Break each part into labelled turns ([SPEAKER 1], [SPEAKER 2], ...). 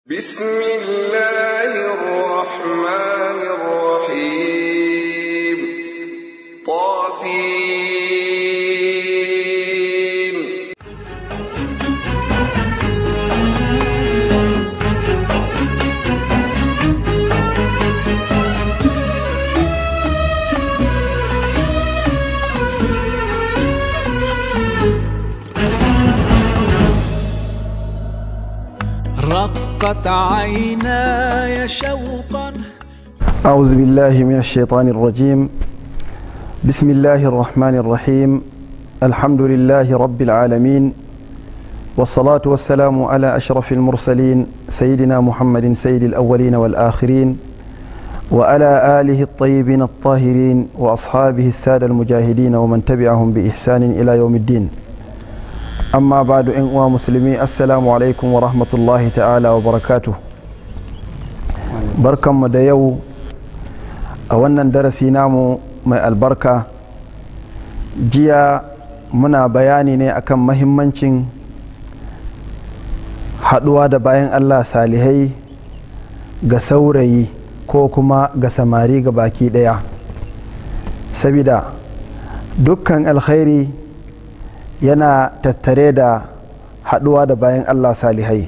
[SPEAKER 1] بسم الله الرحمن الرحيم طاسين
[SPEAKER 2] رقت عيناي شوقا
[SPEAKER 3] أعوذ بالله من الشيطان الرجيم بسم الله الرحمن الرحيم الحمد لله رب العالمين والصلاة والسلام على أشرف المرسلين سيدنا محمد سيد الأولين والآخرين وعلى آله الطيبين الطاهرين وأصحابه السادة المجاهدين ومن تبعهم بإحسان إلى يوم الدين amma ba da uwa musulmi assalamu alaikum wa rahmatullahi ta'ala wa barakatu barkanmu da yau a wannan darasi namu mai albarka jiya muna bayani ne akan mahimmancin haɗuwa da bayan allah salihai ga saurayi ko kuma ga samari ga baki ɗaya sabida dukkan alkhairi yana tattare da haɗuwa da bayan Allah salihai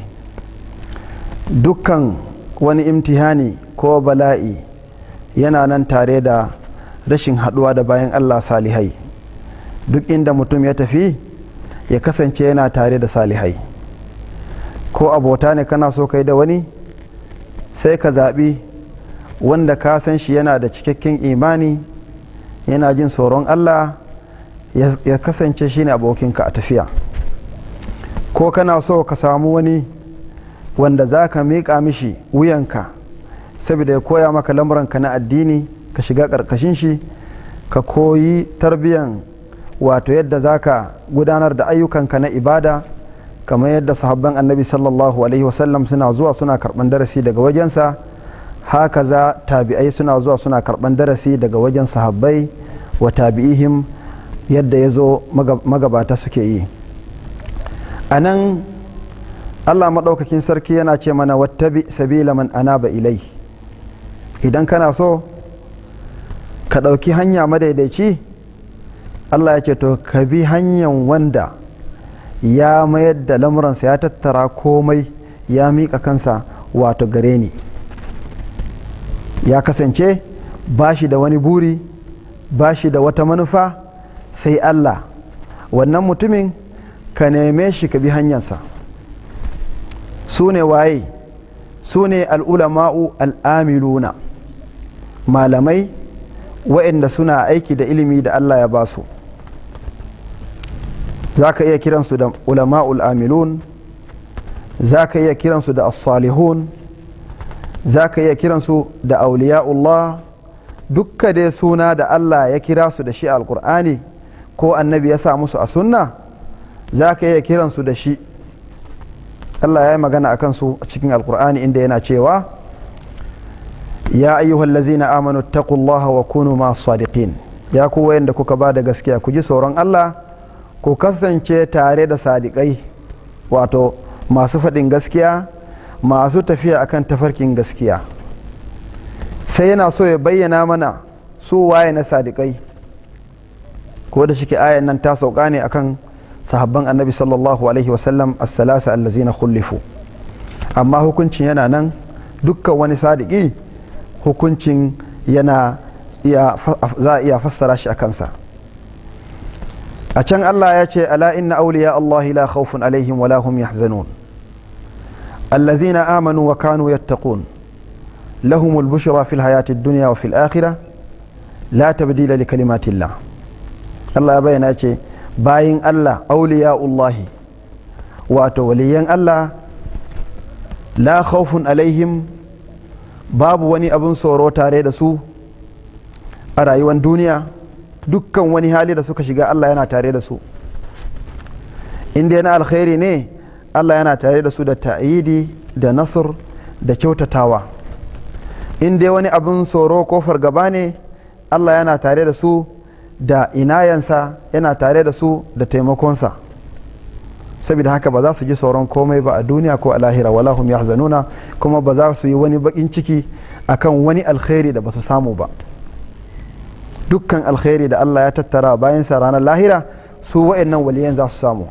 [SPEAKER 3] dukkan wani imtihani ko bala'i yana nan tare da rashin haɗuwa da bayan Allah salihai duk inda mutum ya tafi ya kasance yana tare da salihai ko abota ne kana so kai da wani sai ka zaɓi wanda ka san shi yana da cikakken imani yana jin tsoron Allah ya kasance shine abokinka a tafiya ko kana so ka samu wani wanda za ka miƙa mishi wuyanka saboda ya koya maka lamuranka na addini ka shiga ƙarƙashin shi ka koyi tarbiyan wato yadda za ka gudanar da ayyukanka na ibada kamar yadda sahabban annabi sallallahu alaihi wasallam suna zuwa suna karɓan darasi daga wajensa haka za tabi'ai suna zuwa suna karɓan darasi daga wajen sahabbai wa tabi'ihim yadda ya zo magabata suke yi a nan allah maɗaukakin sarki yana ce mana wattabi sabila man anaba ilai idan kana so ka ɗauki hanya madaidaici allah ya ce to ka bi hanyar wanda ya mayar da lamuransa ya tattara komai ya miƙa kansa wato gare ni ya kasance ba shi da wani buri ba shi da wata manufa sai Allah wannan mutumin ka neme shi ka bi hanyarsa su ne waye su ne al'ulama'u al'amiluna malamai wa'inda suna aiki da ilimi da Allah ya ba su za ka iya kiransu da ulama'ul amilun za ka iya kiransu da as-salihun za ka iya kiransu da auliya'ullah dukka dai suna da Allah ya kira su da shi alkur'ani ko annabi ya sa musu a sunna za ka iya kiransu da shi Allah ya yi magana a kansu a cikin alkur'ani inda yana cewa ya ayyuhal lazina amanu taqullaha wa kunu ma sadiqin ya ku wayanda kuka ba da gaskiya ku ji tsoron Allah ku kasance tare da sadiƙai wato masu faɗin gaskiya masu tafiya akan tafarkin gaskiya sai yana so ya bayyana mana su waye na sadiƙai ko da shike ayan nan ta sauka ne akan sahabban annabi sallallahu alaihi wasallam as-salasa allazina khulifu amma hukuncin yana nan dukkan wani sadiki hukuncin yana iya za a iya fassara shi a kansa a can Allah ya ce ala inna awliya Allah la khawfun alaihim wa la hum yahzanun allazina amanu wa kanu yattaqun lahumul bushra fil hayati ad-dunya wa fil akhirah la tabdila li kalimatillah Allah ya bayyana ce bayin Allah auliya'ullahi wato waliyan Allah la khawfun alaihim babu wani abin tsoro tare da su a rayuwar duniya dukkan wani hali da suka shiga Allah yana tare da su inda yana alkhairi ne Allah yana tare da su da ta'idi da nasr da kyautatawa inda wani abin tsoro ko fargaba ne Allah yana tare da su da inayansa yana tare da su da taimakonsa saboda haka ba za su ji tsoron komai ba a duniya ko a lahira wala hum yahzanuna kuma ba za su yi wani bakin ciki akan wani alkhairi da ba su samu ba dukkan alkhairi da Allah ya tattara bayan sa ranar lahira su wa'annan waliyan za su samu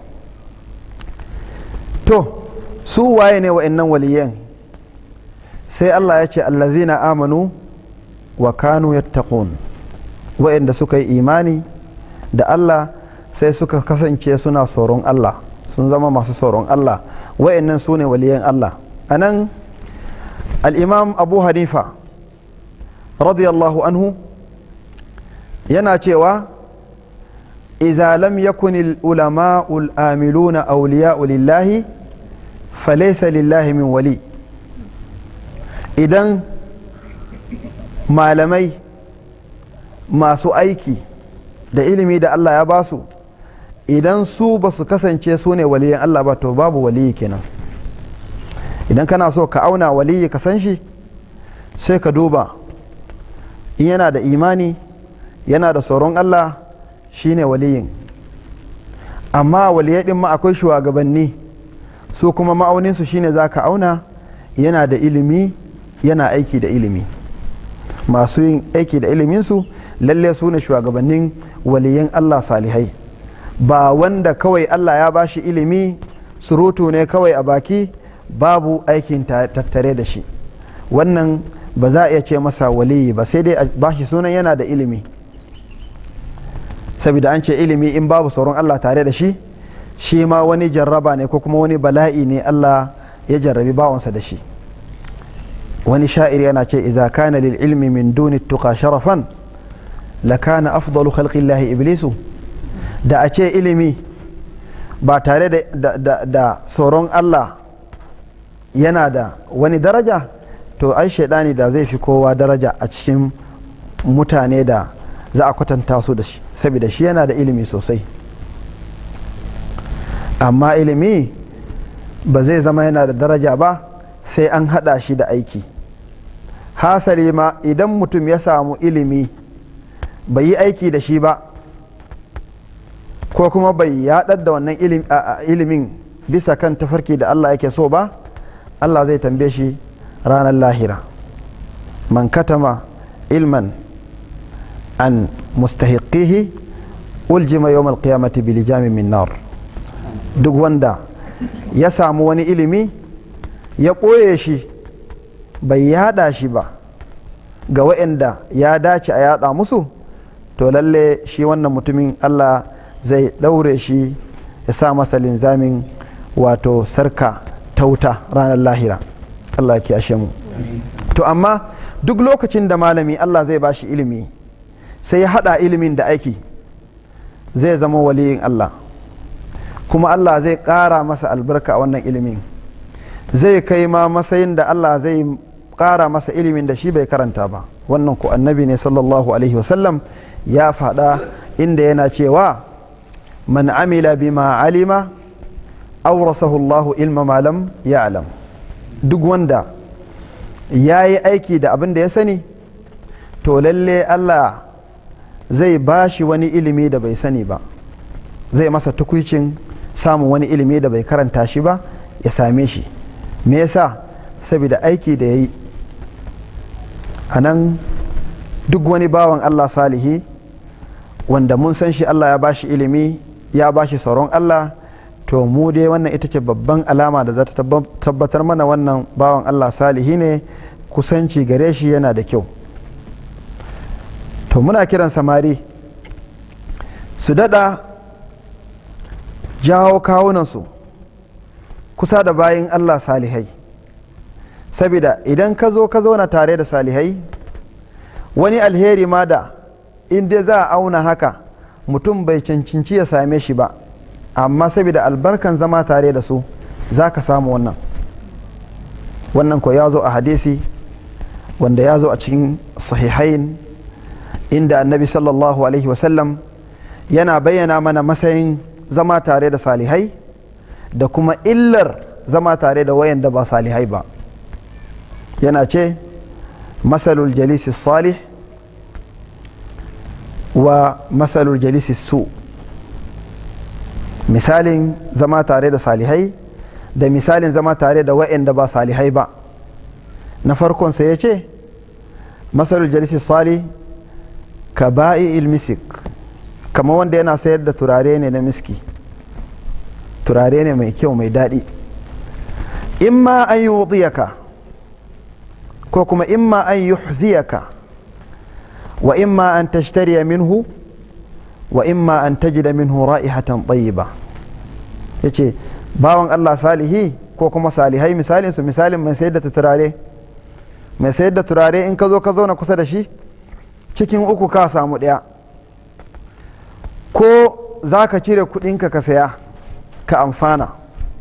[SPEAKER 3] to su waye ne wa'annan waliyan sai Allah ya ce allazina amanu wa kanu yattaqun wa'anda suka yi imani da Allah sai suka kasance suna tsoron Allah sun zama masu tsoron Allah wa'annan su ne waliyan Allah a nan al'imam abu hanifa radiyallahu anhu yana cewa iza lam yakun ulama'ul amiluna awliya'u lillahi falaysa lillahi min wali idan malamai masu aiki da ilimi da Allah ya basu idan su ba su kasance su ne waliyan Allah ba to babu waliyi kenan idan kana so ka auna waliyi ka san shi sai ka duba in yana da imani yana da tsoron Allah shine waliyin amma waliyai din ma akwai shugabanni su kuma ma'auninsu shine za ka auna yana da ilimi yana aiki da ilimi masu yin aiki da iliminsu lalle su ne shugabannin waliyan Allah salihai ba wanda kawai Allah ya bashi ilimi surutu ne kawai a baki babu aikin tattare da shi wannan ba za a iya ce masa waliyi ba sai dai a bashi sunan yana da ilimi saboda an ce ilimi in babu sauran Allah tare da shi shi ma wani jarraba ne ko kuma wani bala'i ne Allah ya jarrabi bawansa da shi wani sha'ir yana ce iza kana lil ilmi min duni tuqa sharafan lakana afdalu khalqillahi iblisu da a ce ilimi ba tare da tsoron Allah yana da wani daraja to ai shaidani da zai fi kowa daraja a cikin mutane da za a kwatanta su da shi saboda shi yana da ilimi sosai amma ilimi ba zai zama yana da daraja ba sai an hada shi da aiki hasali ma idan mutum ya samu ilimi bai yi aiki da shi ba ko kuma bai yaɗar da wannan ilimin bisa kan tafarki da Allah yake so ba Allah zai tambaye shi ranar lahira man katama ilman an mustahiqihi uljima yawmal qiyamati bil jami min nar duk wanda ya samu wani ilimi ya ɓoye shi bai yada shi ba ga waɗanda ya dace a yada musu to lalle shi wannan mutumin Allah zai ɗaure shi ya sa masa linzamin wato sarka tauta ranar lahira Allah ya ashe mu to amma duk lokacin da malami Allah zai bashi ilimi sai ya haɗa ilimin da aiki zai zama waliyin Allah kuma Allah zai ƙara masa albarka a wannan ilimin zai kai ma matsayin da Allah zai ƙara masa ilimin da shi bai karanta ba wannan ku annabi ne sallallahu alaihi wasallam ya faɗa inda yana cewa man amila bima alima aurasahu Allahu ilma malam ya alam duk wanda ya yi aiki da abin da ya sani to lalle Allah zai ba shi wani ilimi da bai sani ba zai masa tukuicin samun wani ilimi da bai karanta shi ba ya same shi me yasa saboda aiki da ya yi a nan duk wani bawan Allah salihi wanda mun san shi Allah ya ba shi ilimi ya ba shi tsaron Allah to mu dai wannan ita ce babban alama da za ta tabbatar mana wannan bawan Allah salihi ne kusanci gare shi yana da kyau to muna kiran samari su dada jawo kawunansu kusa da bayin Allah salihai saboda idan ka zo ka zauna tare da salihai wani alheri ma da in dai za a auna haka mutum bai cancanci ya same shi ba amma saboda albarkan zama tare da su za ka samu wannan wannan ko ya zo a hadisi wanda ya zo a cikin sahihain inda annabi sallallahu alaihi wasallam yana bayyana mana matsayin zama tare da salihai da kuma illar zama tare da wayanda ba salihai ba yana ce masalul jalisi salih wa masalul jalisi su misalin zama tare da salihai da misalin zama tare da wa'anda ba salihai ba na farkon sai ya ce masalul jalisi sali ka ba'i ilmisik kama wanda yana sayar da turare ne na miski turare ne mai kyau mai daɗi imma an yi wuɗiyaka ko kuma imma an yi wa imma an tashtariya minhu wa imma an tajida minhu ra'ihatan tayyiba yace bawan Allah salihi ko kuma salihai misalin su misalin mai sayar da turare mai sayar da turare in ka zo ka zauna kusa da shi cikin uku ka samu ɗaya ko za ka cire kuɗinka ka saya ka amfana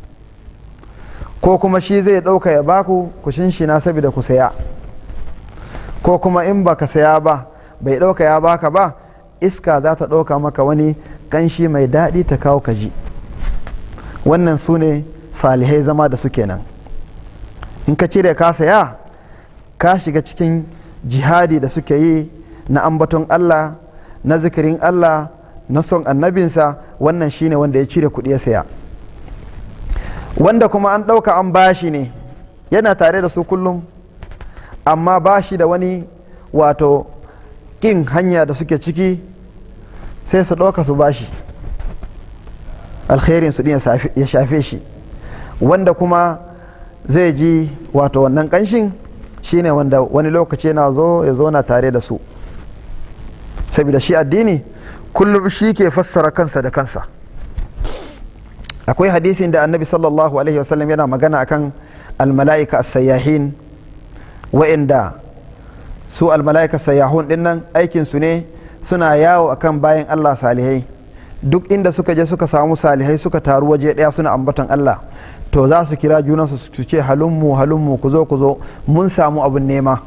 [SPEAKER 3] ko kuma shi zai ɗauka ya baku ku shinshina saboda ku saya ko kuma in ba ka saya ba bai ɗauka ya baka ba iska za ta ɗauka maka wani ƙanshi mai daɗi ta kawo ka ji wannan su ne salihai zama da su kenan in ka cire ka saya ka shiga cikin jihadi da suke yi na ambaton Allah na zikirin Allah na son annabinsa wannan shine wanda ya cire kuɗi ya saya wanda kuma an ɗauka an bashi ne yana tare da su kullum amma bashi da wani wato ƙin hanya da suke ciki sai su ɗauka su bashi alkhairin su ya shafe shi wanda kuma zai ji wato wannan ƙanshin shine wanda wani lokaci yana zo ya zauna tare da su saboda shi addini kullum shi ke fassara kansa da kansa akwai hadisin da annabi sallallahu alaihi wasallam yana magana akan almala'ika as-sayyahin wa'inda su almala'ika sayyahun dinnan aikin su ne suna yawo akan bayan Allah salihai duk inda suka je suka samu salihai suka taru waje daya suna ambaton Allah to za su kira junansu su ce halummu halummu ku zo ku zo mun samu abin nema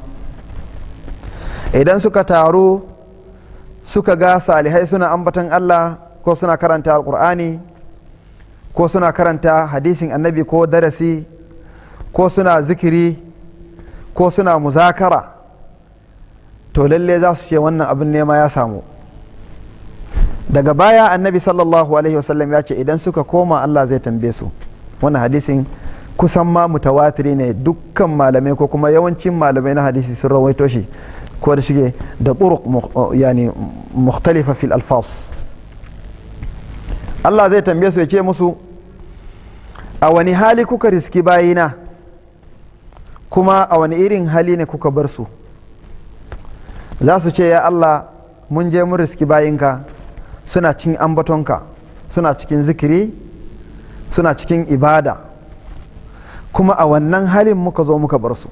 [SPEAKER 3] idan suka taru suka ga salihai suna ambaton Allah ko suna karanta alkur'ani ko suna karanta hadisin annabi ko darasi ko suna zikiri ko suna muzakara to lalle za su ce wannan abin nema ya samu daga baya annabi sallallahu alaihi wasallam ya ce idan suka koma Allah zai tambaye su wannan hadisin kusan ma mutawatiri ne dukkan malamai ko kuma yawancin malamai na hadisi sun rawaito shi ko da shige da turuq yani mukhtalifa fil alfas Allah zai tambaye su ya ce musu a wani hali kuka riski bayina kuma a wani irin hali ne kuka bar su za su ce ya Allah mun je mun riski bayinka suna cikin ambatonka suna cikin zikiri suna cikin ibada kuma a wannan halin muka zo muka bar su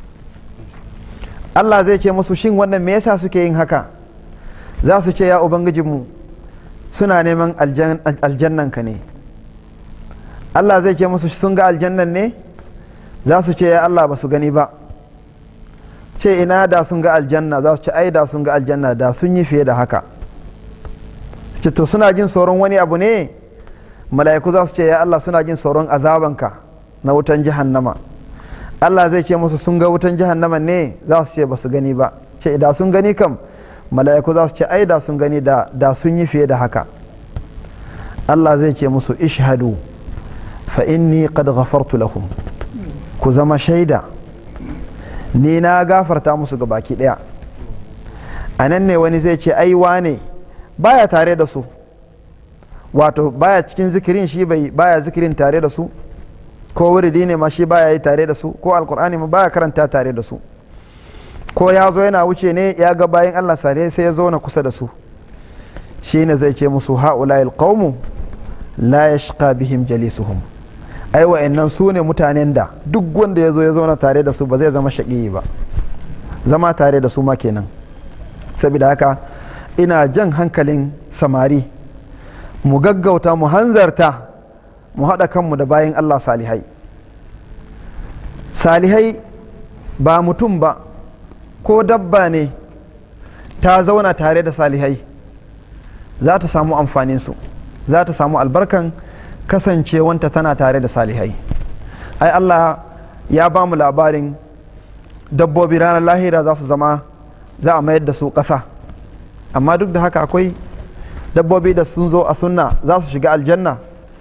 [SPEAKER 3] Allah zai ce musu shin wannan me yasa suke yin haka za su ce ya ubangijinmu suna neman aljannanka ne Allah zai ce musu sun ga aljannan ne za su ce ya Allah ba su gani ba ce ina da sun ga aljanna za su ce ai da sun ga aljanna da sun yi fiye da haka ce to suna jin tsoron wani abu ne mala'iku za su ce ya Allah suna jin tsoron azabanka na wutan jahannama Allah zai ce musu sun ga wutan jahannama ne za su ce ba su gani ba ce da sun gani kam mala'iku za su ce ai da sun gani da da sun yi fiye da haka Allah zai ce musu ishhadu fa inni qad ghafartu lahum ku zama shaida ni na gafarta musu ga baki daya a nan ne wani zai ce ai wane baya tare da su wato baya cikin zikirin shi bai baya zikirin tare da su ko wuridi ne ma shi baya yi tare da su ko alkur'ani ma baya karanta tare da su ko ya zo yana wuce ne ya ga bayan Allah sare sai ya zauna kusa da su shi ne zai ce musu ha'ula'il qaumu la yashqa bihim jalisuhum ai wa'annan su ne mutanen da duk wanda ya zo ya zauna tare da su ba zai zama shaƙi ba zama tare da su ma kenan saboda haka ina jan hankalin samari mu gaggauta mu hanzarta mu haɗa kanmu da bayan Allah salihai salihai ba mutum ba ko dabba ne ta zauna tare da salihai za ta samu amfaninsu za ta samu albarkan kasancewanta tana tare da salihai ai Allah ya ba mu labarin dabbobi ranar lahira za su zama za a mayar da su ƙasa amma duk da haka akwai dabbobi da sun zo a sunna za su shiga aljanna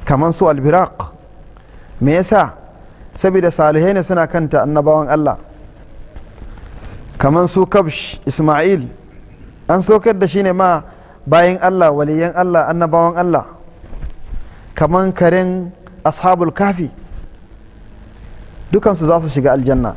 [SPEAKER 3] kamar su albiraq me yasa saboda salihai ne suna kanta annabawan Allah kamar su kabsh isma'il an saukar da shi ne ma bayan Allah waliyan Allah annabawan Allah kamar karen ashabul kafi dukansu za su shiga aljanna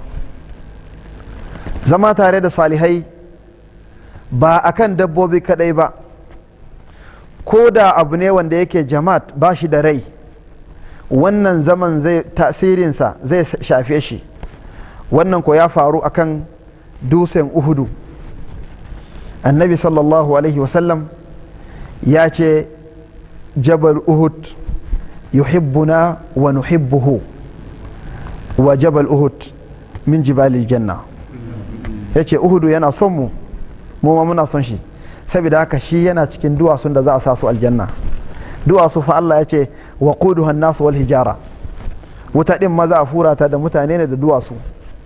[SPEAKER 3] zama tare da salihai ba akan dabbobi kadai ba ko da abu ne wanda yake jama'at ba shi da rai wannan zaman zai tasirinsa zai shafe shi wannan ko ya faru akan dusen uhudu annabi sallallahu alaihi wasallam ya ce jabal uhud yuhibbuna wa nuhibbuhu wa jabal uhud min jibalil janna ya ce uhudu yana son mu mu ma muna son shi saboda haka shi yana cikin duwatsun da za a sa su aljanna duwatsu fa Allah ya ce wa quduha nasu wal hijara wuta din maza a fura ta da mutane ne da duwatsu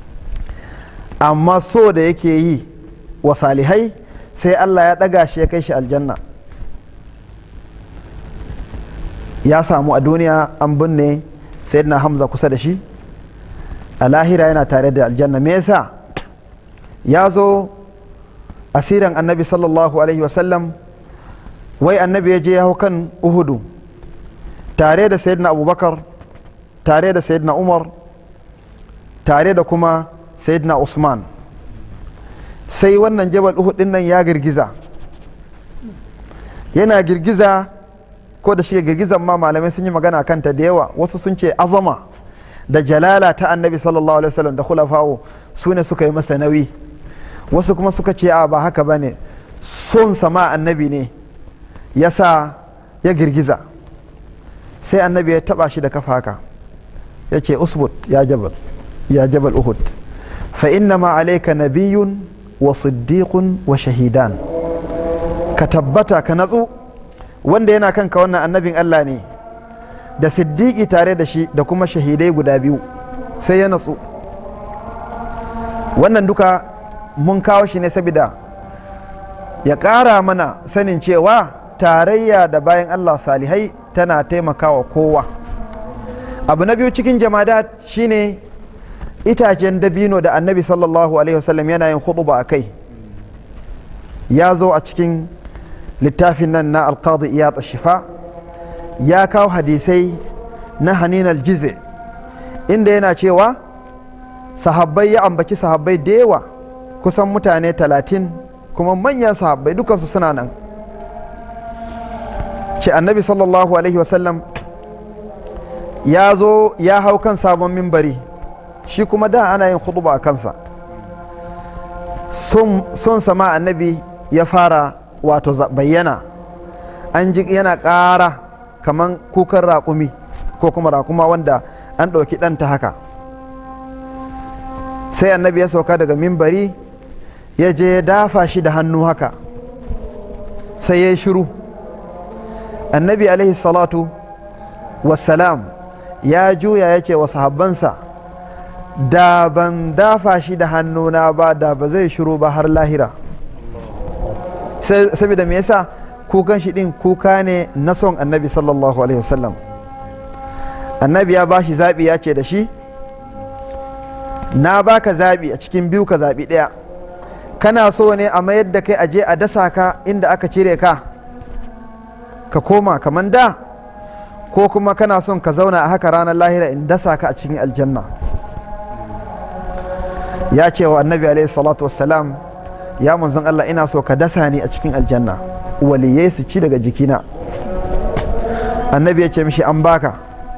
[SPEAKER 3] amma so da yake yi wa salihai sai Allah ya ɗaga shi ya kai shi aljanna ya samu a duniya an binne sayyidina hamza kusa da shi a lahira yana tare da aljanna me yasa ya zo asirin annabi sallallahu alaihi wasallam wai annabi ya je ya hau kan uhudu tare da sayyidina abubakar tare da sayyidina umar tare da kuma sayyidina usman sai wannan jabal uhud din nan ya girgiza yana girgiza ko da shi girgizan ma malamai sun yi magana kanta da yawa wasu sun ce azama da jalala ta annabi sallallahu alaihi wasallam da khulafawo su ne suka yi masa nauyi wasu kuma suka ce a ba haka bane son sama annabi ne ya sa ya girgiza sai annabi ya taba shi da kafa haka ya ce usbut ya jabal ya jabal uhud fa inna ma alayka nabiyyun wa siddiqun wa shahidan ka tabbata ka natsu wanda yana kanka wannan annabin Allah ne da siddiqi tare da shi da kuma shahidai guda biyu sai ya natsu wannan duka mun kawo shi ne saboda ya ƙara mana sanin cewa tarayya da bayan Allah salihai tana taimakawa kowa abu na biyu cikin jamadat shine itacen dabino da annabi sallallahu alaihi wasallam yana yin huɗuba a kai ya zo a cikin littafin nan na alqadi iyat shifa ya kawo hadisai na hanin aljize inda yana cewa sahabbai ya ambaci sahabbai da yawa kusan mutane talatin kuma manyan sahabbai dukansu suna nan ce annabi sallallahu alaihi wasallam ya zo ya hau kan sabon mimbari shi kuma da ana yin khutba a kansa son sama annabi ya fara wato bayyana an ji yana ƙara kaman kukan raƙumi ko kuma raƙuma wanda an ɗauki ɗanta haka sai annabi ya sauka daga mimbari ya je ya dafa shi da hannu haka sai ya yi shiru annabi alaihi salatu wassalam ya juya ya ce wa sahabbansa da ban dafa shi da hannuna ba da ba zai shiru ba har lahira saboda me yasa kukan shi din kuka ne na son annabi sallallahu alaihi wasallam annabi ya ba shi zaɓi ya ce da shi na baka zaɓi a cikin biyu ka zaɓi ɗaya kana so ne a mayar da kai aje a dasa ka inda aka cire ka ka koma kaman da ko kuma kana son ka zauna a haka ranar lahira in dasa ka a cikin aljanna ya ce wa annabi alaihi salatu wassalam ya manzon Allah ina so ka dasa ni a cikin aljanna waliyai su ci daga jikina annabi ya ce mishi an baka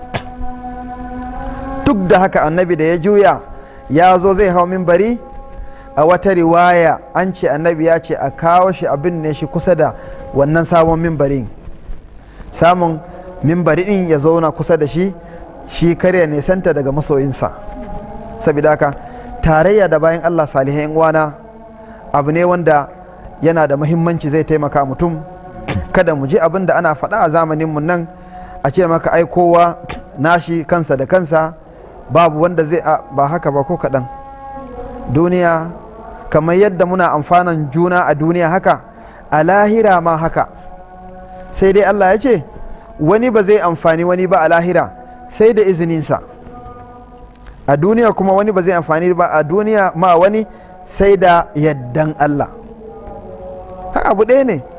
[SPEAKER 3] duk da haka annabi da ya juya ya zo zai hau minbari a wata riwaya an ce annabi ya ce a kawo shi abin ne shi kusa da wannan sabon mimbarin samun mimbari din ya zauna kusa da shi shi karya nisanta daga masoyinsa saboda haka tarayya da bayan Allah salihai uwana abu ne wanda yana da muhimmanci zai taimaka mutum kada mu ji abin da ana faɗa a zamaninmu nan a ce maka ai kowa nashi kansa da kansa babu wanda zai ba haka ba ko kaɗan duniya kamar yadda muna amfanan juna a duniya haka a lahira ma haka sai dai Allah ya ce wani ba zai amfani wani ba a lahira sai da izininsa a duniya kuma wani ba zai amfani ba a duniya ma wani sai da yaddan Allah haka abu ɗaya ne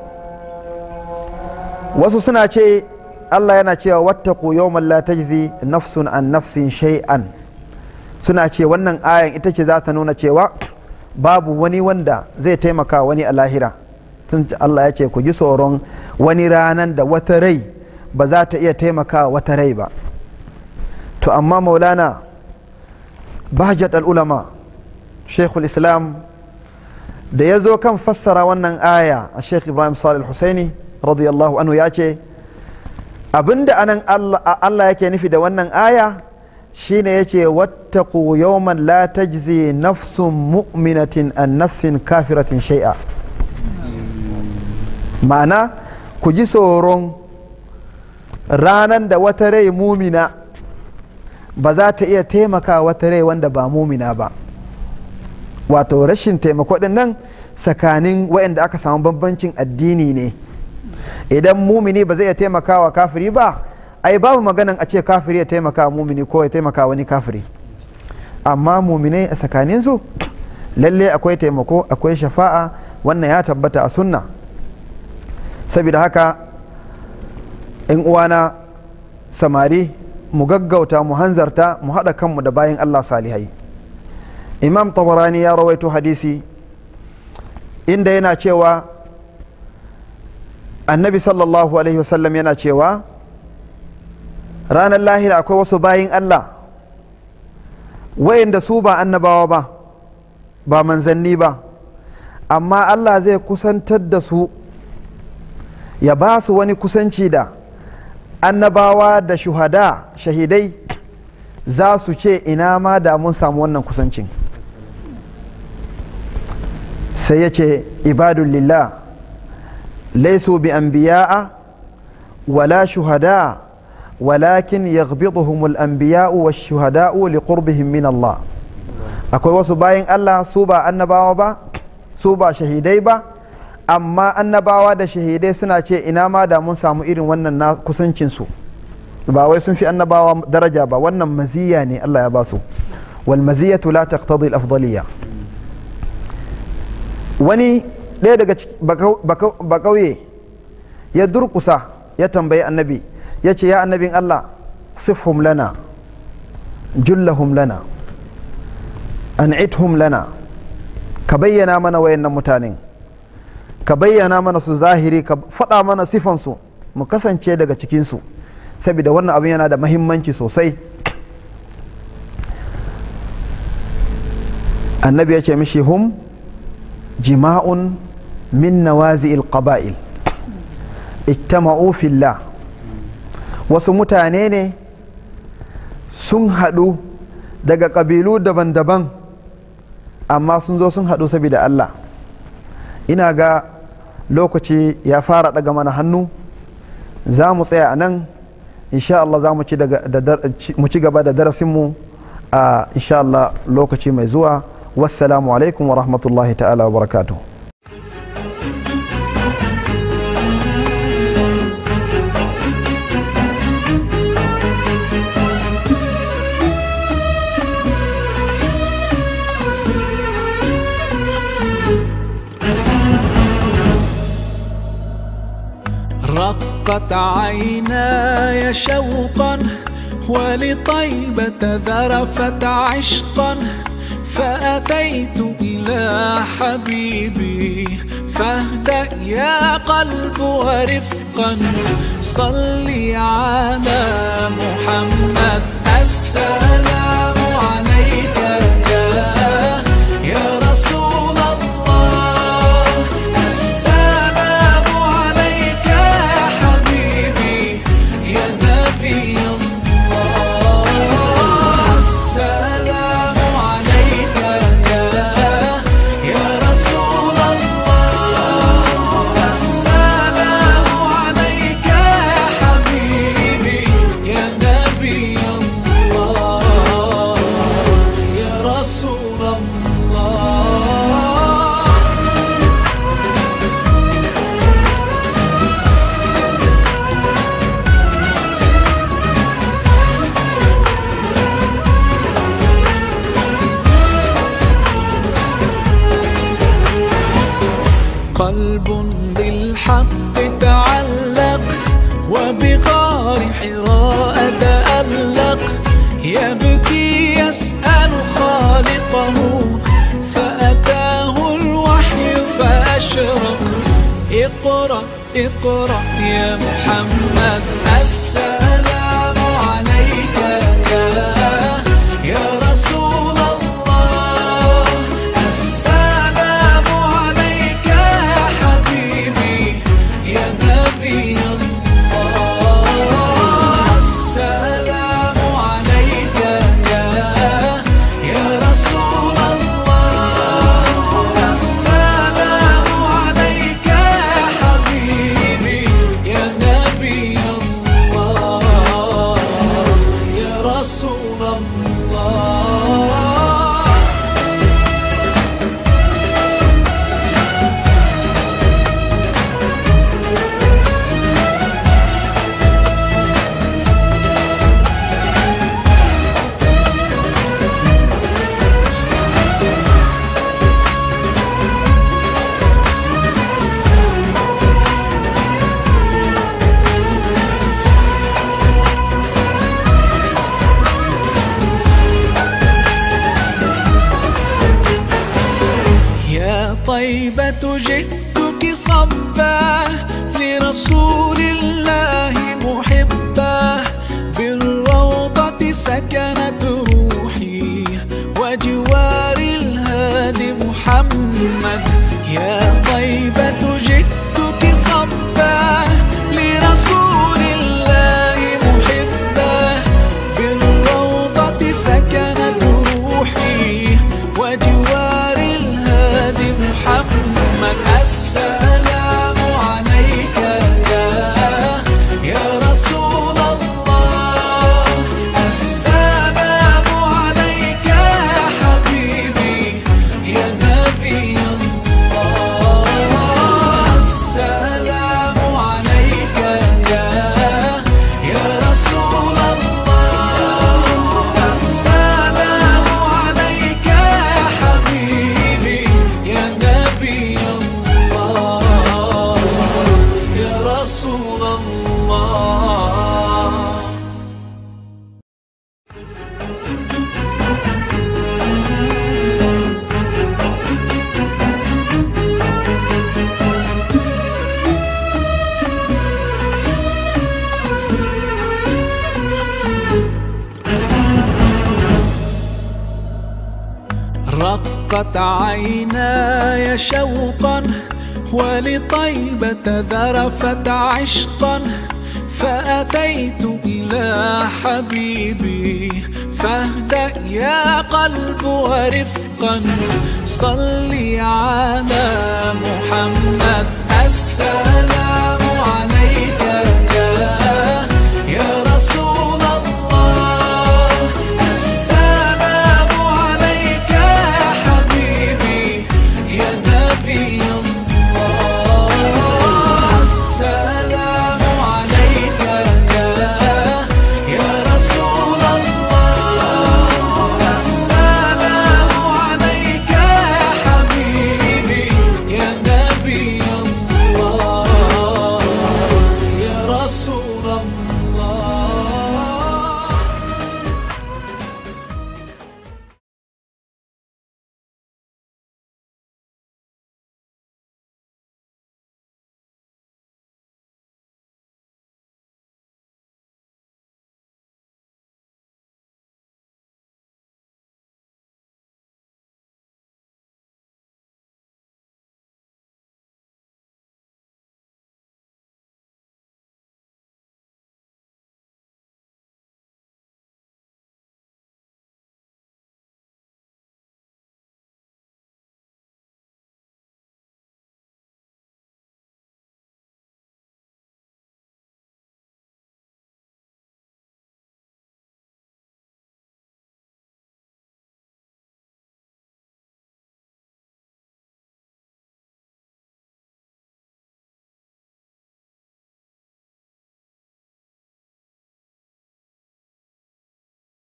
[SPEAKER 3] wasu suna ce Allah yana cewa wattaku yawman la tajzi nafsun an nafsin shay'an suna ce wannan ayan ita ce za ta nuna cewa babu wani wanda zai taimaka wani a lahira tun Allah ya ce ku ji tsoron wani ranan da wata rai ba za ta iya taimaka wata rai ba to amma maulana bahjat al-ulama shekul islam da ya zo kan fassara wannan aya a sheikh ibrahim salih husaini radiyallahu anhu ya ce abinda anan Allah yake nufi da wannan aya shine yace wattaqu yawman la tajzi nafsun mu'minatin an nafsin kafiratin shay'a ma'ana ku ji tsoron ranan da wata rai mumina ba za ta iya taimaka wata rai wanda ba mumina ba wato rashin taimako din nan tsakanin waɗanda aka samu bambancin addini ne idan mumini ba zai iya taimaka wa kafiri ba ai babu maganan a ce kafiri ya taimaka wa mumini ko ya taimaka wani kafiri amma muminai a tsakaninsu lalle akwai taimako akwai shafa'a wannan ya tabbata a sunna saboda haka in uwana samari mu gaggauta mu hanzarta mu haɗa kanmu da bayan Allah salihai imam tabarani ya rawaito hadisi inda yana cewa annabi sallallahu alaihi wasallam yana cewa ranar lahira akwai wasu bayin Allah wayanda su ba annabawa ba ba manzanni ba amma Allah zai kusantar da su ya ba su wani kusanci da annabawa da shuhada shahidai za su ce ina ma da mun samu wannan kusancin sai ya ce ibadun lillah laisu bi anbiya'a wala shuhada walakin yaghbiduhum al-anbiya'u wash-shuhada'u liqurbihim min Allah akwai wasu bayan Allah su ba annabawa ba su ba shahidai ba amma annabawa da shahidai suna ce ina ma da mun samu irin wannan na kusancinsu ba wai sun fi annabawa daraja ba wannan maziya ne Allah ya ba su wal maziyatu la taqtadi al afdaliyya wani ɗaya daga ba kauye ya durkusa ya tambayi annabi ya ce ya annabin Allah sifhum lana jullahum lana an'ithum lana ka bayyana mana wayannan mutanen ka bayyana mana su zahiri ka faɗa mana sifansu mu kasance daga cikinsu saboda wannan abin yana da mahimmanci sosai annabi ya ce mishi hum jima'un min nawazi'il qaba'il ijtama'u fillah wasu mutane ne sun haɗu daga ƙabilu daban-daban amma sun zo sun haɗu saboda Allah ina ga lokaci ya fara daga mana hannu za mu tsaya a nan insha Allah za mu ci gaba da darasinmu a insha Allah lokaci mai zuwa wassalamu alaikum wa rahmatullahi ta'ala wa barakatuh
[SPEAKER 2] رقت عيناي شوقا ولطيبة ذرفت عشقا فأتيت إلى حبيبي فاهدأ يا قلب ورفقا صلي على محمد السلام عليك يا يا رسول الله السلام عليك يا حبيبي يا نبي الله السلام عليك يا يا رسول الله السلام عليك يا حبيبي يا نبي الله قلب بالحق تعلق وبغار حراء تألق يبكي يسأل خالقه فأتاه الوحي فأشرق اقرأ اقرأ يا محمد السلام عليك يا يا رسول الله السلام عليك يا حبيبي يا نبي الله السلام عليك يا يا رسول الله السلام عليك يا حبيبي يا نبي الله يا رسول الله يا طيبة جئتك صبا لرسول الله محبا بالروضة سكنت روحي وجوار الهادي محمد يا طيبة جئتك صبا لرسول الله محبا بالروضة سكنت روحي وجوار الهادي محمد السلام عليك يا يا رسول الله السلام عليك يا حبيبي يا نبي الله السلام عليك يا يا رسول الله السلام عليك يا حبيبي يا نبي الله يا رسول الله رقت عيناي شوقا ولطيبة ذرفت عشقا فأتيت إلى حبيبي فاهدأ يا قلب ورفقا صلي على محمد السلام